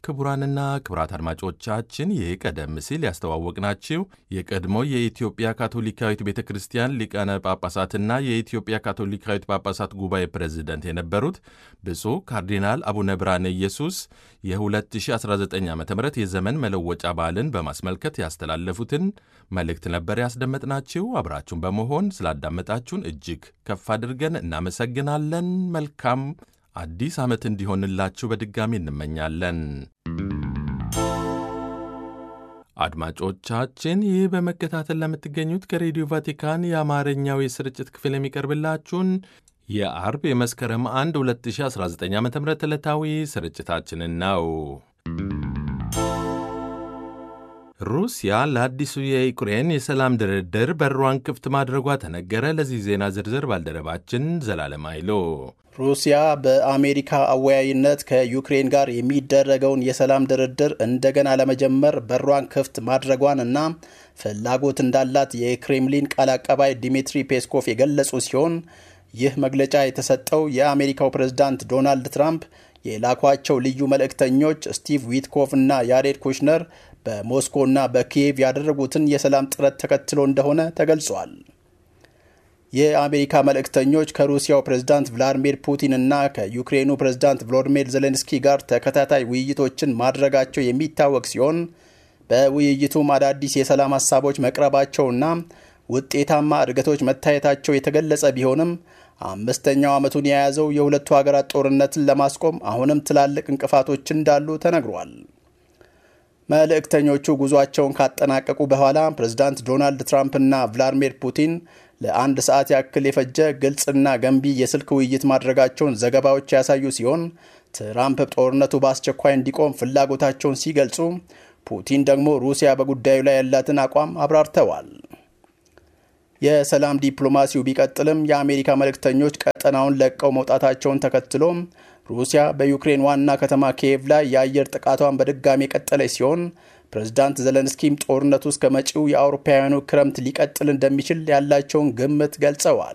ክቡራንና ክቡራት አድማጮቻችን ይህ ቀደም ሲል ያስተዋወቅናችሁ የቀድሞ የኢትዮጵያ ካቶሊካዊት ቤተ ክርስቲያን ሊቃነ ጳጳሳትና የኢትዮጵያ ካቶሊካዊት ጳጳሳት ጉባኤ ፕሬዝደንት የነበሩት ብፁዕ ካርዲናል አቡነ ብርሃነ ኢየሱስ የ2019 ዓ ም የዘመን መለወጫ በዓልን በማስመልከት ያስተላለፉትን መልእክት ነበር ያስደመጥናችሁ። አብራችሁን በመሆን ስላዳመጣችሁን እጅግ ከፍ አድርገን እናመሰግናለን። መልካም አዲስ ዓመት እንዲሆንላችሁ በድጋሚ እንመኛለን። አድማጮቻችን ይህ በመከታተል ለምትገኙት ከሬዲዮ ቫቲካን የአማርኛው የስርጭት ክፍል የሚቀርብላችሁን የአርብ የመስከረም 1 2019 ዓ ም ዕለታዊ ስርጭታችንን ነው። ሩሲያ ለአዲሱ የዩክሬን የሰላም ድርድር በሯን ክፍት ማድረጓ ተነገረ። ለዚህ ዜና ዝርዝር ባልደረባችን ዘላለም አይሎ ሩሲያ በአሜሪካ አወያይነት ከዩክሬን ጋር የሚደረገውን የሰላም ድርድር እንደገና ለመጀመር በሯን ክፍት ማድረጓን እና ፍላጎት እንዳላት የክሬምሊን ቃል አቀባይ ዲሚትሪ ፔስኮቭ የገለጹ ሲሆን ይህ መግለጫ የተሰጠው የአሜሪካው ፕሬዝዳንት ዶናልድ ትራምፕ የላኳቸው ልዩ መልእክተኞች ስቲቭ ዊትኮቭ እና ያሬድ ኩሽነር በሞስኮና በኪየቭ ያደረጉትን የሰላም ጥረት ተከትሎ እንደሆነ ተገልጿል። የአሜሪካ መልእክተኞች ከሩሲያው ፕሬዝዳንት ቭላዲሚር ፑቲን እና ከዩክሬኑ ፕሬዝዳንት ቮሎዲሚር ዜሌንስኪ ጋር ተከታታይ ውይይቶችን ማድረጋቸው የሚታወቅ ሲሆን በውይይቱም አዳዲስ የሰላም ሀሳቦች መቅረባቸውና ውጤታማ እድገቶች መታየታቸው የተገለጸ ቢሆንም አምስተኛው ዓመቱን የያዘው የሁለቱ ሀገራት ጦርነትን ለማስቆም አሁንም ትላልቅ እንቅፋቶች እንዳሉ ተነግሯል። መልእክተኞቹ ጉዟቸውን ካጠናቀቁ በኋላ ፕሬዝዳንት ዶናልድ ትራምፕ እና ቭላዲሚር ፑቲን ለአንድ ሰዓት ያክል የፈጀ ግልጽና ገንቢ የስልክ ውይይት ማድረጋቸውን ዘገባዎች ያሳዩ ሲሆን ትራምፕ ጦርነቱ በአስቸኳይ እንዲቆም ፍላጎታቸውን ሲገልጹ፣ ፑቲን ደግሞ ሩሲያ በጉዳዩ ላይ ያላትን አቋም አብራርተዋል። የሰላም ዲፕሎማሲው ቢቀጥልም የአሜሪካ መልእክተኞች ቀጠናውን ለቀው መውጣታቸውን ተከትሎ ሩሲያ በዩክሬን ዋና ከተማ ኪየቭ ላይ የአየር ጥቃቷን በድጋሚ የቀጠለች ሲሆን ፕሬዝዳንት ዘለንስኪም ጦርነቱ እስከ መጪው የአውሮፓውያኑ ክረምት ሊቀጥል እንደሚችል ያላቸውን ግምት ገልጸዋል።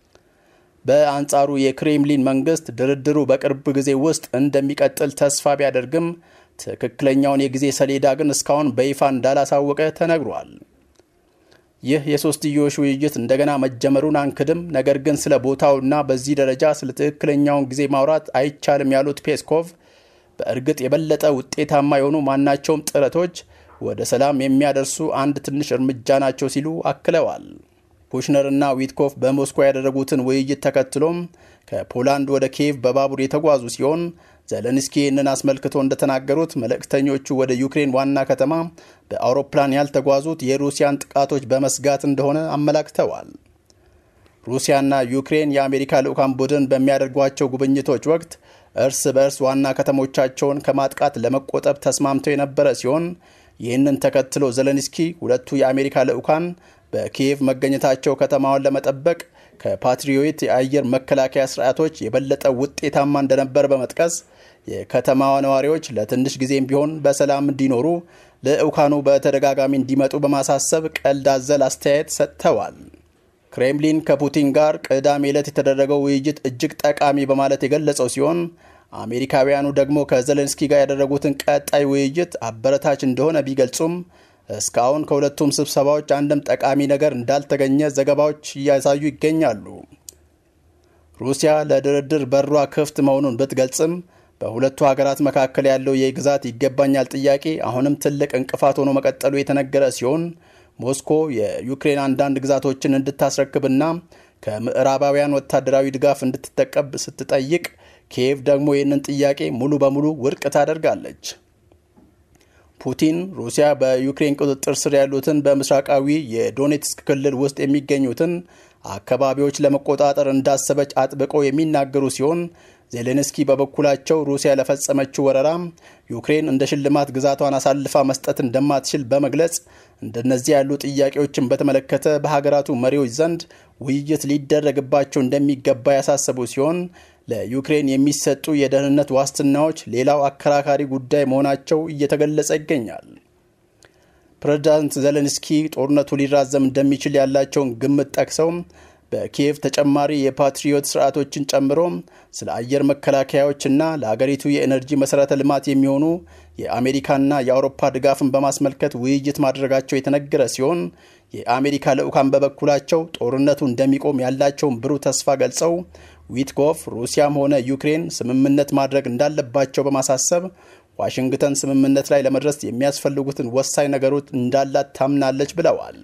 በአንጻሩ የክሬምሊን መንግስት ድርድሩ በቅርብ ጊዜ ውስጥ እንደሚቀጥል ተስፋ ቢያደርግም ትክክለኛውን የጊዜ ሰሌዳ ግን እስካሁን በይፋ እንዳላሳወቀ ተነግሯል። ይህ የሶስትዮሽ ውይይት እንደገና መጀመሩን አንክድም፣ ነገር ግን ስለ ቦታውና በዚህ ደረጃ ስለ ትክክለኛውን ጊዜ ማውራት አይቻልም ያሉት ፔስኮቭ በእርግጥ የበለጠ ውጤታማ የሆኑ ማናቸውም ጥረቶች ወደ ሰላም የሚያደርሱ አንድ ትንሽ እርምጃ ናቸው ሲሉ አክለዋል። ኩሽነርና ዊትኮፍ በሞስኮ ያደረጉትን ውይይት ተከትሎም ከፖላንድ ወደ ኪየቭ በባቡር የተጓዙ ሲሆን ዘለንስኪ ይህንን አስመልክቶ እንደተናገሩት መልእክተኞቹ ወደ ዩክሬን ዋና ከተማ በአውሮፕላን ያልተጓዙት የሩሲያን ጥቃቶች በመስጋት እንደሆነ አመላክተዋል። ሩሲያና ዩክሬን የአሜሪካ ልዑካን ቡድን በሚያደርጓቸው ጉብኝቶች ወቅት እርስ በእርስ ዋና ከተሞቻቸውን ከማጥቃት ለመቆጠብ ተስማምተው የነበረ ሲሆን ይህንን ተከትሎ ዘለንስኪ ሁለቱ የአሜሪካ ልዑካን በኪየቭ መገኘታቸው ከተማዋን ለመጠበቅ ከፓትሪዮት የአየር መከላከያ ስርዓቶች የበለጠ ውጤታማ እንደነበር በመጥቀስ የከተማዋ ነዋሪዎች ለትንሽ ጊዜም ቢሆን በሰላም እንዲኖሩ ልዑካኑ በተደጋጋሚ እንዲመጡ በማሳሰብ ቀልድ አዘል አስተያየት ሰጥተዋል። ክሬምሊን ከፑቲን ጋር ቅዳሜ ዕለት የተደረገው ውይይት እጅግ ጠቃሚ በማለት የገለጸው ሲሆን አሜሪካውያኑ ደግሞ ከዘሌንስኪ ጋር ያደረጉትን ቀጣይ ውይይት አበረታች እንደሆነ ቢገልጹም እስካሁን ከሁለቱም ስብሰባዎች አንድም ጠቃሚ ነገር እንዳልተገኘ ዘገባዎች እያሳዩ ይገኛሉ። ሩሲያ ለድርድር በሯ ክፍት መሆኑን ብትገልጽም በሁለቱ ሀገራት መካከል ያለው የግዛት ይገባኛል ጥያቄ አሁንም ትልቅ እንቅፋት ሆኖ መቀጠሉ የተነገረ ሲሆን ሞስኮ የዩክሬን አንዳንድ ግዛቶችን እንድታስረክብና ከምዕራባውያን ወታደራዊ ድጋፍ እንድትጠቀብ ስትጠይቅ፣ ኪየቭ ደግሞ ይህንን ጥያቄ ሙሉ በሙሉ ውድቅ ታደርጋለች። ፑቲን ሩሲያ በዩክሬን ቁጥጥር ስር ያሉትን በምስራቃዊ የዶኔትስክ ክልል ውስጥ የሚገኙትን አካባቢዎች ለመቆጣጠር እንዳሰበች አጥብቀው የሚናገሩ ሲሆን ዜሌንስኪ በበኩላቸው ሩሲያ ለፈጸመችው ወረራ ዩክሬን እንደ ሽልማት ግዛቷን አሳልፋ መስጠት እንደማትችል በመግለጽ እንደነዚህ ያሉ ጥያቄዎችን በተመለከተ በሀገራቱ መሪዎች ዘንድ ውይይት ሊደረግባቸው እንደሚገባ ያሳሰቡ ሲሆን ለዩክሬን የሚሰጡ የደህንነት ዋስትናዎች ሌላው አከራካሪ ጉዳይ መሆናቸው እየተገለጸ ይገኛል። ፕሬዝዳንት ዘለንስኪ ጦርነቱ ሊራዘም እንደሚችል ያላቸውን ግምት ጠቅሰው በኪየቭ ተጨማሪ የፓትሪዮት ስርዓቶችን ጨምሮ ስለ አየር መከላከያዎችና ለአገሪቱ የኤነርጂ መሠረተ ልማት የሚሆኑ የአሜሪካና የአውሮፓ ድጋፍን በማስመልከት ውይይት ማድረጋቸው የተነገረ ሲሆን የአሜሪካ ልዑካን በበኩላቸው ጦርነቱ እንደሚቆም ያላቸውን ብሩህ ተስፋ ገልጸው ዊትኮፍ ሩሲያም ሆነ ዩክሬን ስምምነት ማድረግ እንዳለባቸው በማሳሰብ ዋሽንግተን ስምምነት ላይ ለመድረስ የሚያስፈልጉትን ወሳኝ ነገሮች እንዳላት ታምናለች ብለዋል።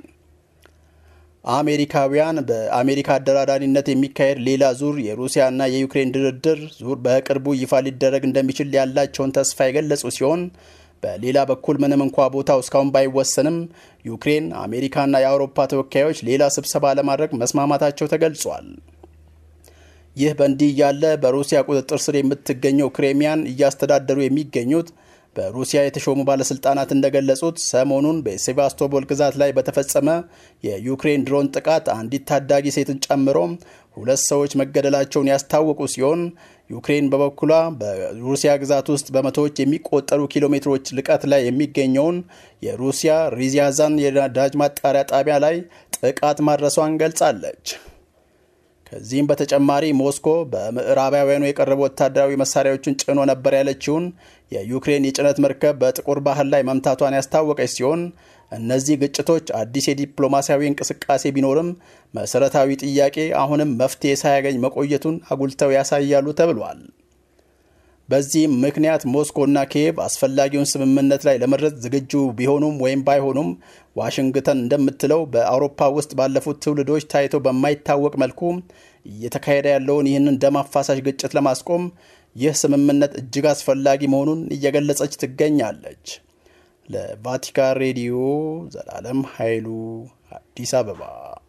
አሜሪካውያን በአሜሪካ አደራዳሪነት የሚካሄድ ሌላ ዙር የሩሲያና የዩክሬን ድርድር ዙር በቅርቡ ይፋ ሊደረግ እንደሚችል ያላቸውን ተስፋ የገለጹ ሲሆን በሌላ በኩል ምንም እንኳ ቦታው እስካሁን ባይወሰንም ዩክሬን፣ አሜሪካና የአውሮፓ ተወካዮች ሌላ ስብሰባ ለማድረግ መስማማታቸው ተገልጿል። ይህ በእንዲህ እያለ በሩሲያ ቁጥጥር ስር የምትገኘው ክሬሚያን እያስተዳደሩ የሚገኙት በሩሲያ የተሾሙ ባለስልጣናት እንደገለጹት ሰሞኑን በሴቫስቶፖል ግዛት ላይ በተፈጸመ የዩክሬን ድሮን ጥቃት አንዲት ታዳጊ ሴትን ጨምሮ ሁለት ሰዎች መገደላቸውን ያስታወቁ ሲሆን ዩክሬን በበኩሏ በሩሲያ ግዛት ውስጥ በመቶዎች የሚቆጠሩ ኪሎ ሜትሮች ልቀት ላይ የሚገኘውን የሩሲያ ሪዚያዛን የነዳጅ ማጣሪያ ጣቢያ ላይ ጥቃት ማድረሷን ገልጻለች። ከዚህም በተጨማሪ ሞስኮ በምዕራባውያኑ የቀረቡ ወታደራዊ መሳሪያዎችን ጭኖ ነበር ያለችውን የዩክሬን የጭነት መርከብ በጥቁር ባህር ላይ መምታቷን ያስታወቀች ሲሆን እነዚህ ግጭቶች አዲስ የዲፕሎማሲያዊ እንቅስቃሴ ቢኖርም መሰረታዊ ጥያቄ አሁንም መፍትሄ ሳያገኝ መቆየቱን አጉልተው ያሳያሉ ተብሏል። በዚህም ምክንያት ሞስኮና ኪየቭ አስፈላጊውን ስምምነት ላይ ለመድረስ ዝግጁ ቢሆኑም ወይም ባይሆኑም ዋሽንግተን እንደምትለው በአውሮፓ ውስጥ ባለፉት ትውልዶች ታይቶ በማይታወቅ መልኩ እየተካሄደ ያለውን ይህንን ደም አፋሳሽ ግጭት ለማስቆም ይህ ስምምነት እጅግ አስፈላጊ መሆኑን እየገለጸች ትገኛለች። ለቫቲካን ሬዲዮ ዘላለም ኃይሉ አዲስ አበባ